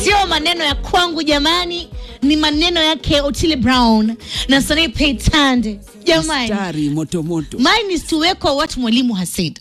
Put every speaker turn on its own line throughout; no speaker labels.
sio maneno ya kwangu jamani, ni maneno yake Otile Brown na Sonny Paytande jamani.
Stari moto moto.
Mine is to echo what mwalimu has said.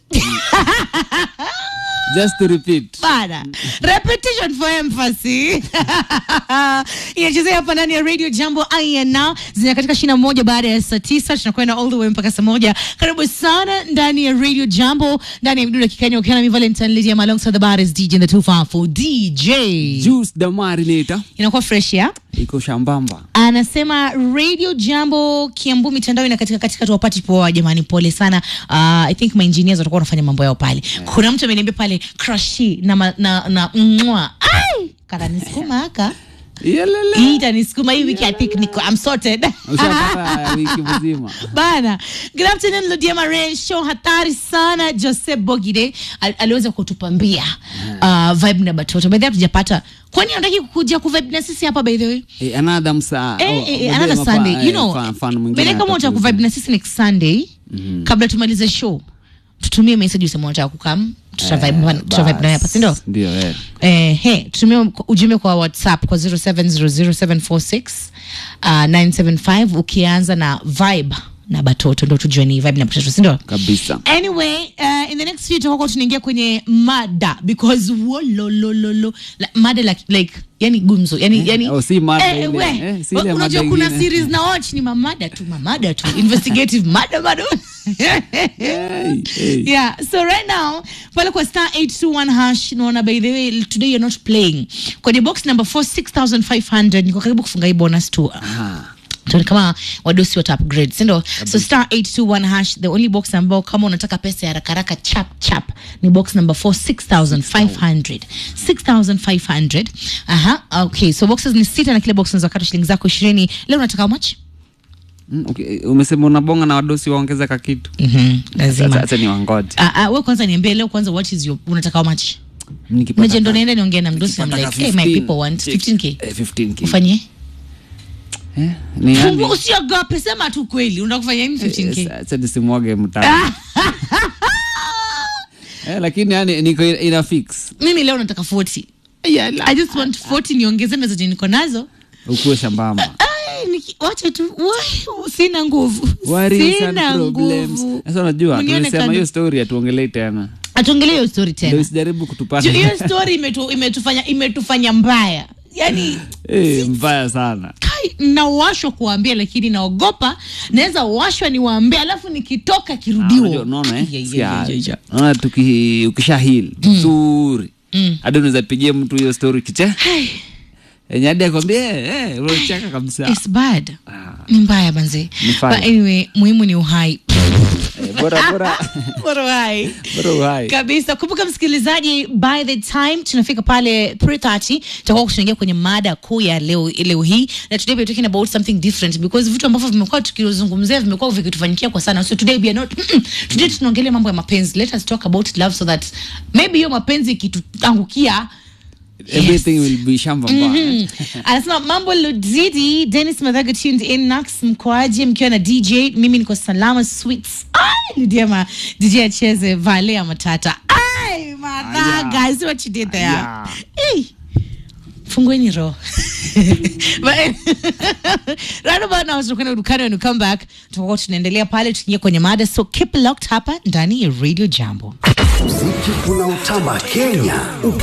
Just to repeat.
Bana. Repetition for emphasis. Inachezea hapa ndani ya Radio Jambo INA zina katika shina moja baada ya saa tisa tunakwenda all the way mpaka saa moja. Karibu sana ndani ya Radio Jambo ndani ya midundo ya Kikenya ukiwa na mi Valentine Lydia alongside the baddest DJ in the 254 DJ.
Juice the marinator
Inakuwa fresh ya?
iko shambamba.
anasema radio jambo kiambu mitandao ina katika katika tuwapati poa jamani pole sana uh, i think my engineers watakuwa wanafanya mambo yao pale kuna mtu ameniambia pale crushi na, ma- na, na mwa ai kananisukuma haka
Yelele.
hii itanisukuma hii wiki i think niko I'm sorted
Ushapata wiki mzima.
bana good afternoon Ludia Mare show hatari sana Jose Bogide al, aliweza kutupambia uh, vibe na batoto by the way hatujapata kwani unataki kuja kuvibe na sisi hapa by the way
Eh, another msa.
Eh,
oh,
eh, eh,
ngoja
another
mapa-
Sunday.
eh,
You know,
fan- fan mwingine
Bele kama unataka
atakuja.
kuvibe na sisi next Sunday kabla tumalize show tutumie message useme unataka kukam tutavibe
Eh,
tutavibe naye hapa
bas.
si ndio?
Ndio, eh.
Eh, he tutumie ujumbe kwa WhatsApp kwa 0700746975 uh, 975 ukianza na vibe na batoto ndo tujue ni vibe na batoto si ndio?
Kabisa.
anyway uh, in the next few tutakuwa tunaingia kwenye mada because wololololo like, mada like, like yani gumzo yani, yani
Oh, si mada ile.
we,
Eh, si ile
unajua
mada
kuna
ingine.
series na watch ni mamada tu mamada tu investigative mada bado
Hey, hey.
yeah so right now pale kwa star 821 hash naona by the way today you're not playing kwenye box number 4 6500 niko karibu kufunga hii bonus tu
Ah.
tuone kama wadosi wata upgrade sindo so star 821 hash the only box ambao kama unataka pesa ya rakaraka chap chap ni box number 4 6500 6500 aha okay so boxes ni sita na kila box unaweza kata shilingi zako 20 leo unataka how much
Mm, okay. Umesema unabonga na wadosi waongeza ka kitu.
mhm lazima
Sasa acha ni wangoje.
Ah, ah, wewe kwanza niambie leo kwanza what is your unataka how much
Nikipata
Meje ndo
ka-
naenda niongee na mdosi I'm
nikipata
like
ka
hey my
15,
people want 15k
Eh, 15k.
ufanye
Eh, ni yani-
Fungu usiogope sema tu kweli unataka kufanya nini 15k
Eh, acha nisimwage mtaa. Eh, lakini yani niko ina- ina fix.
mimi leo nataka 40 I just want 40 niongeze na zenye niko nazo
Ukuwe shambamba.
Ai, niki- wacha tu wai, sina nguvu
Worries and
sina
problems.
nguvu
Sasa unajua
Mnione
tulisema
kando.
hiyo story hatuongelei tena.
atuongelee hiyo story
Ndio
tena
usijaribu kutupata.
Juu hiyo story imetu, imetufanya imetufanya mbaya yani
Eh, mbaya sana.
kai nawashwa kuwaambia lakini naogopa naweza washwa niwaambie alafu nikitoka
Unajua,
kirudiwa
unaona eh?
Yeah, yeah,
Sikia,
yeah, yeah, yeah.
unaona tuki ukisha heal vizuri hadi unaweza pigia mtu hiyo story kiche
Hai,
enye hadi akwambia eh, eh, unacheka kabisa
it's bad
Ah,
ni mbaya banze
Ni fire.
but anyway muhimu ni uhai
eh, bora bora
Bora uhai
bora uhai
kabisa kumbuka msikilizaji by the time tunafika pale 330 tutakuwa tunaingia kwenye mada kuu ya leo, leo hii na today we are talking about something different because vitu ambavyo vimekuwa tukizungumzia vimekuwa vikitufanyikia kwa sana so today we are not today tunaongelea mambo ya mapenzi let us talk about love so that maybe hiyo mapenzi ikituangukia
everything will be shamba mbaya
Mm. anasema mambo luzidi denis madhaga tuned in nax mkoaji mkiwa na dj mimi niko salama sweets Ai, lidiama dj acheze vale ya matata Ai, madhaga I see what you did there
Aya.
Hey. fungueni roho But- right about now tunakwenda dukani when we come back tutakuwa tunaendelea pale tukiingia kwenye mada so keep locked hapa ndani ya radio jambo
Muziki unaotamba Kenya.